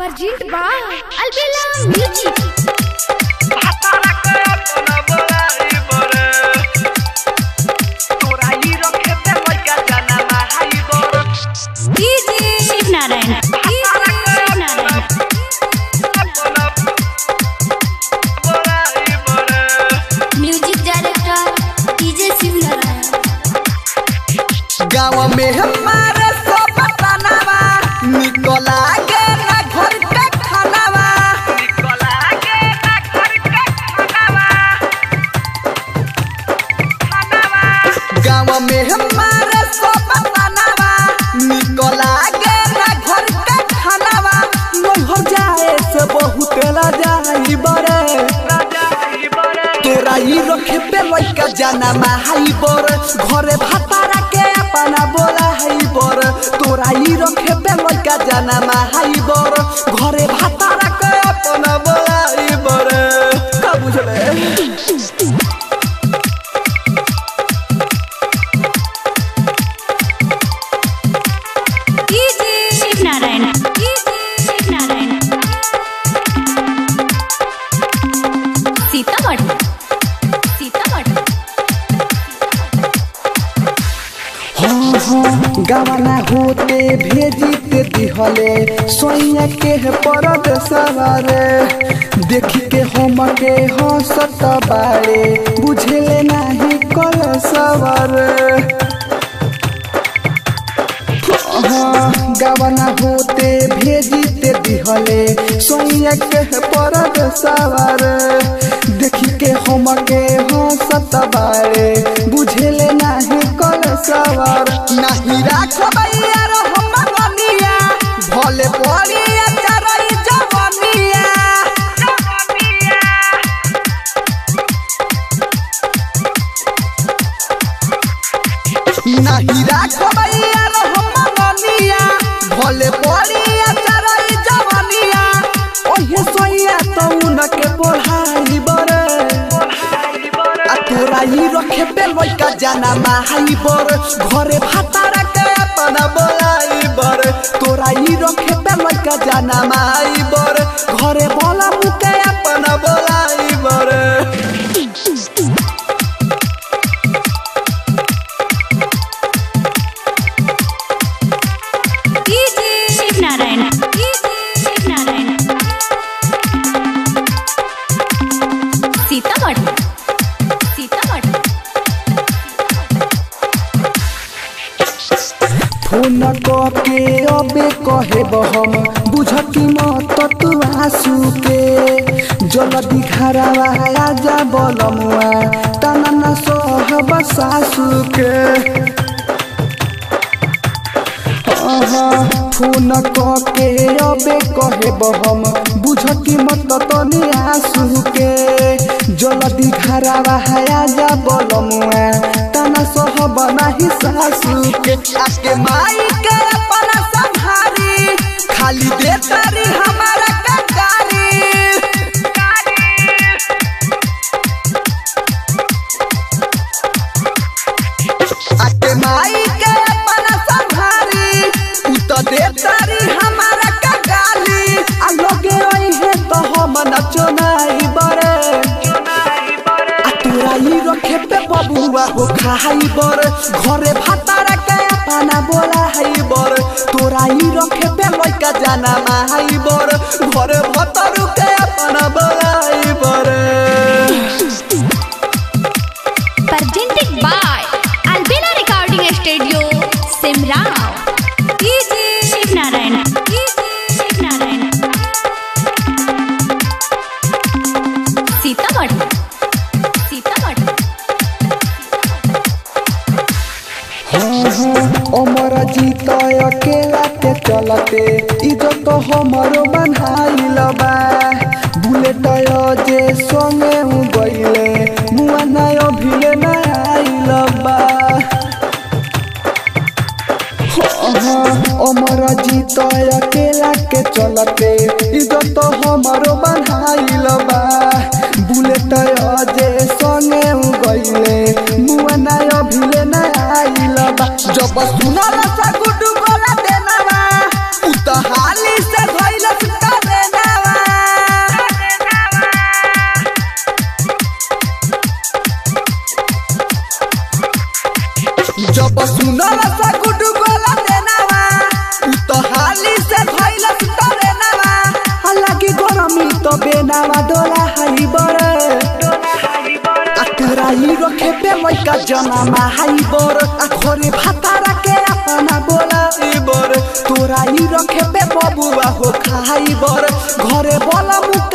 Perjint ba Albela Music DJ Shiv Narayan DJ Shiv Narayan Music Director DJ Shiv Narayan गाँव में हमारे सब तनावा निकला के ना घर के खानावा गाँव में हमारे सब तनावा निकला के ना घर के खानावा नैहर जाए से बहुत ला जाई बरे तोरा ई रखे पे लइका जाना माहाई बर घरे भातारा के अपना बोला हाई बर तोरा ई रखे पे लइका जाना माहाई बर घरे भातारा के अपना बोला हाई बर का बुझले DJ Shiv Narayan DJ Shiv Narayan Sitamarhi Sitamarhi हाँ हाँ गवाना होते भेजी ते दिहले सोइया के परद सवारे देखी के हम के हंसत बारे बुझले नाही कल सवारे हाँ, गवना होते भेजी ते दिहले सोइया के परद सवार देखी के हम के हंसत बारे बुझले नाही कल सवार नाही राखबैया रो हम बनिया भले पड़िया चरई जवनिया नाही राखबैया रो हम बनिया भले पड़िया चरई जवनिया ओहे सोइया तो उनके पढ़ाई बरे आ तोरा ई रखे पे लइका जाना माहाई बर घरे भातारा के अपना बोलाई बर तोरा ई रखे पे लइका जाना माहाई बर घरे बोला मुके अपना बोलाई बर DJ Shiv Narayan DJ Shiv Narayan Sitamarhi Sitamarhi phone के अबे कहे हम बुझती मत तू आंसू के जल्दी घरवा आजा बलमुआ तना न सहब सासू के आहा, फोन के अबे कहे हम बुझती मत तनी आंसू के जल्दी घरवा आजा बलमुआ तना सहब नाही सासू के आके माई के अपना संभारी खाली दे तारी हमारा ककारी आके माई के अपना संभारी उ तो दे तारी हमारा कगाली आ लोगे रही है तो हम नचो नहीं बरे आ तोरा ई रखे पे बबुआ हो खाई बर घरे भातारा के अपना बोला हाई बर तोरा ई रखे पे लइका जाना माई बर घरे भतरू के अपना बोला हाई बर presented by Albela Recording Studio Simrao DJ Shiv Narayan DJ Shiv Narayan Sitamarhi Sitamarhi अमर जीत अकेला के चलते इज्जत हमरो बनाइल बा बुलेट जे संगे हूँ गईले मुआ नय भिले न आइल बा अमर जीत अकेला के चलते इज्जत हमरो बनाइल बा बुलेट जे संगे हूँ गईले मुआ नय भिले न आइल बा जब सुनल सा गुडू गोला देना बा उ त हाली से धइल जब सुनल सा गुडू गोला देनावा उ तो हाली से धइल सुतरे नावा हालांकि गरमी तो बेनावा डोला हाई बरे आ तोरा ही रखे पे लइका जनमा हाई बर आ घरे भातारा के अपना बोला ई बर तोरा ही रखे पे बबुआ हो खाई बर घरे बोला मुका